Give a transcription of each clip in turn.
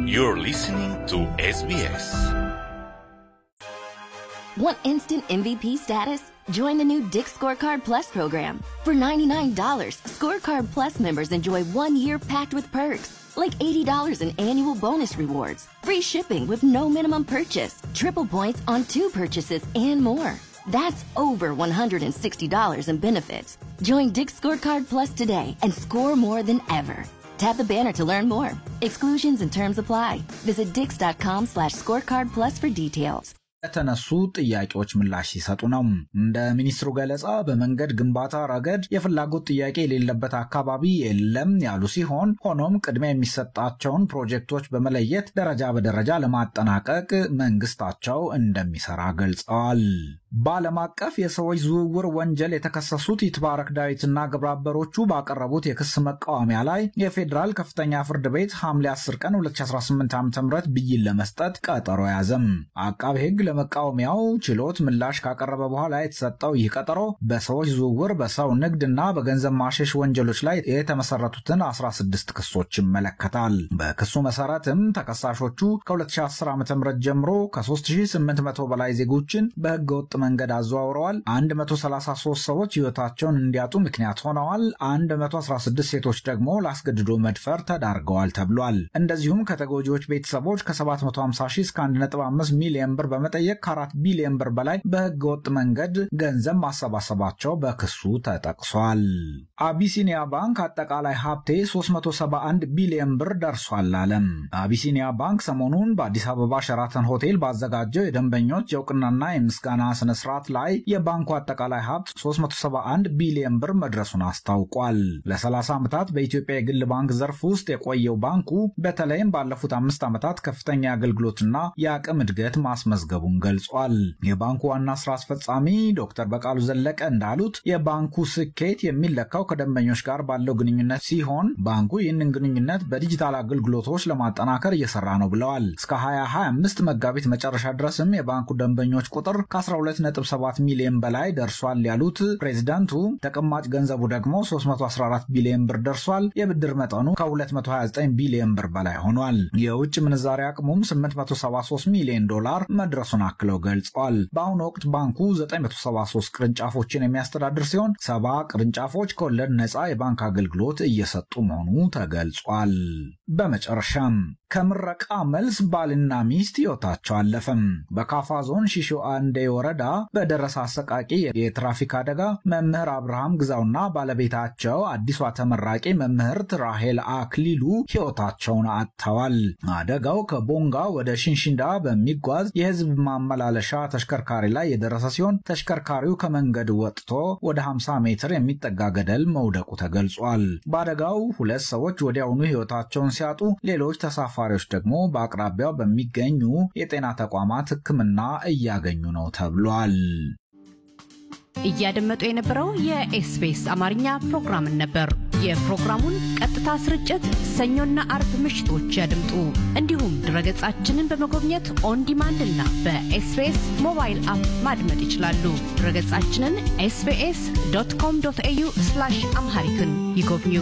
You're listening to SBS. Want instant MVP status? Join the new Dick Scorecard Plus program. For $99, Scorecard Plus members enjoy one year packed with perks, like $80 in annual bonus rewards, free shipping with no minimum purchase, triple points on two purchases, and more. That's over $160 in benefits. Join Dick Scorecard Plus today and score more than ever. Tap the banner to learn more. Exclusions and terms apply. Visit dix.com slash scorecard plus for details. ለተነሱ ጥያቄዎች ምላሽ ሲሰጡ ነው። እንደ ሚኒስትሩ ገለጻ በመንገድ ግንባታ ረገድ የፍላጎት ጥያቄ የሌለበት አካባቢ የለም ያሉ ሲሆን ሆኖም ቅድሚያ የሚሰጣቸውን ፕሮጀክቶች በመለየት ደረጃ በደረጃ ለማጠናቀቅ መንግስታቸው እንደሚሰራ ገልጸዋል። በዓለም አቀፍ የሰዎች ዝውውር ወንጀል የተከሰሱት ይትባረክ ዳዊትና ግብረአበሮቹ ባቀረቡት የክስ መቃወሚያ ላይ የፌዴራል ከፍተኛ ፍርድ ቤት ሐምሌ 10 ቀን 2018 ዓ ም ብይን ለመስጠት ቀጠሮ ያዘም። አቃቤ ሕግ ለመቃወሚያው ችሎት ምላሽ ካቀረበ በኋላ የተሰጠው ይህ ቀጠሮ በሰዎች ዝውውር፣ በሰው ንግድና በገንዘብ ማሸሽ ወንጀሎች ላይ የተመሰረቱትን 16 ክሶች ይመለከታል። በክሱ መሰረትም ተከሳሾቹ ከ2010 ዓ ም ጀምሮ ከ3800 በላይ ዜጎችን በህገወጥ መንገድ አዘዋውረዋል። 133 ሰዎች ህይወታቸውን እንዲያጡ ምክንያት ሆነዋል። 116 ሴቶች ደግሞ ለአስገድዶ መድፈር ተዳርገዋል ተብሏል። እንደዚሁም ከተጎጂዎች ቤተሰቦች ከ750 ሺህ እስከ 1.5 ሚሊዮን ብር በመጠየቅ ከ4 ቢሊዮን ብር በላይ በህገ ወጥ መንገድ ገንዘብ ማሰባሰባቸው በክሱ ተጠቅሷል። አቢሲኒያ ባንክ አጠቃላይ ሀብቴ 371 ቢሊዮን ብር ደርሷል አለም። አቢሲኒያ ባንክ ሰሞኑን በአዲስ አበባ ሸራተን ሆቴል ባዘጋጀው የደንበኞች የእውቅናና የምስጋና ስነ ስርዓት ላይ የባንኩ አጠቃላይ ሀብት 371 ቢሊዮን ብር መድረሱን አስታውቋል። ለ30 ዓመታት በኢትዮጵያ የግል ባንክ ዘርፍ ውስጥ የቆየው ባንኩ በተለይም ባለፉት አምስት ዓመታት ከፍተኛ የአገልግሎትና የአቅም እድገት ማስመዝገቡን ገልጿል። የባንኩ ዋና ስራ አስፈጻሚ ዶክተር በቃሉ ዘለቀ እንዳሉት የባንኩ ስኬት የሚለካው ከደንበኞች ጋር ባለው ግንኙነት ሲሆን ባንኩ ይህንን ግንኙነት በዲጂታል አገልግሎቶች ለማጠናከር እየሰራ ነው ብለዋል። እስከ 2025 መጋቢት መጨረሻ ድረስም የባንኩ ደንበኞች ቁጥር ከ12.7 ሚሊዮን በላይ ደርሷል ያሉት ፕሬዚዳንቱ ተቀማጭ ገንዘቡ ደግሞ 314 ቢሊዮን ብር ደርሷል። የብድር መጠኑ ከ229 ቢሊዮን ብር በላይ ሆኗል። የውጭ ምንዛሪ አቅሙም 873 ሚሊዮን ዶላር መድረሱን አክለው ገልጸዋል። በአሁኑ ወቅት ባንኩ 973 ቅርንጫፎችን የሚያስተዳድር ሲሆን ሰባ ቅርንጫፎች ከወለድ ነፃ የባንክ አገልግሎት እየሰጡ መሆኑ ተገልጿል። በመጨረሻም ከምረቃ መልስ ባልና ሚስት ሕይወታቸው አለፈም። በካፋ ዞን ሺሾ አንዴ ወረዳ በደረሰ አሰቃቂ የትራፊክ አደጋ መምህር አብርሃም ግዛውና ባለቤታቸው አዲሷ ተመራቂ መምህርት ራሄል አክሊሉ ሕይወታቸውን አጥተዋል። አደጋው ከቦንጋ ወደ ሽንሽንዳ በሚጓዝ የሕዝብ ማመላለሻ ተሽከርካሪ ላይ የደረሰ ሲሆን ተሽከርካሪው ከመንገድ ወጥቶ ወደ 50 ሜትር የሚጠጋ ገደል መውደቁ ተገልጿል። በአደጋው ሁለት ሰዎች ወዲያውኑ ሕይወታቸውን ሲያጡ ሌሎች ተሳፋሪዎች ደግሞ በአቅራቢያው በሚገኙ የጤና ተቋማት ሕክምና እያገኙ ነው ተብሏል። እያደመጡ የነበረው የኤስቢኤስ አማርኛ ፕሮግራምን ነበር። የፕሮግራሙን ቀጥታ ስርጭት ሰኞና አርብ ምሽቶች ያድምጡ። እንዲሁም ድረገጻችንን በመጎብኘት ኦን ዲማንድ እና በኤስቢኤስ ሞባይል አፕ ማድመጥ ይችላሉ። ድረገጻችንን ኤስቢኤስ ዶት ኮም ዶት ኤዩ አምሃሪክን ይጎብኙ።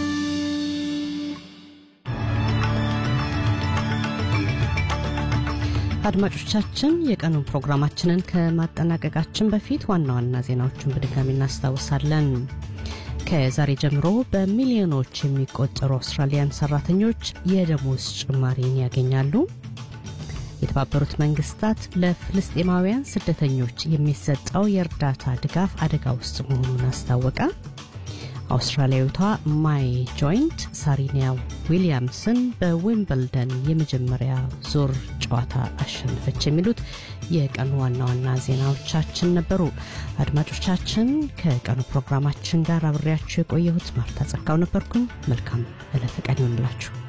አድማጮቻችን የቀኑን ፕሮግራማችንን ከማጠናቀቃችን በፊት ዋና ዋና ዜናዎቹን በድጋሚ እናስታውሳለን። ከዛሬ ጀምሮ በሚሊዮኖች የሚቆጠሩ አውስትራሊያን ሰራተኞች የደሞዝ ጭማሪን ያገኛሉ። የተባበሩት መንግስታት ለፍልስጤማውያን ስደተኞች የሚሰጠው የእርዳታ ድጋፍ አደጋ ውስጥ መሆኑን አስታወቀ። አውስትራሊያዊቷ ማይ ጆይንት ሳሪኒያ ዊሊያምስን በዊምብልደን የመጀመሪያ ዙር ጨዋታ አሸነፈች። የሚሉት የቀኑ ዋና ዋና ዜናዎቻችን ነበሩ። አድማጮቻችን ከቀኑ ፕሮግራማችን ጋር አብሬያችሁ የቆየሁት ማርታ ጸጋው ነበርኩኝ። መልካም ዕለተ ቀን ይሆንላችሁ።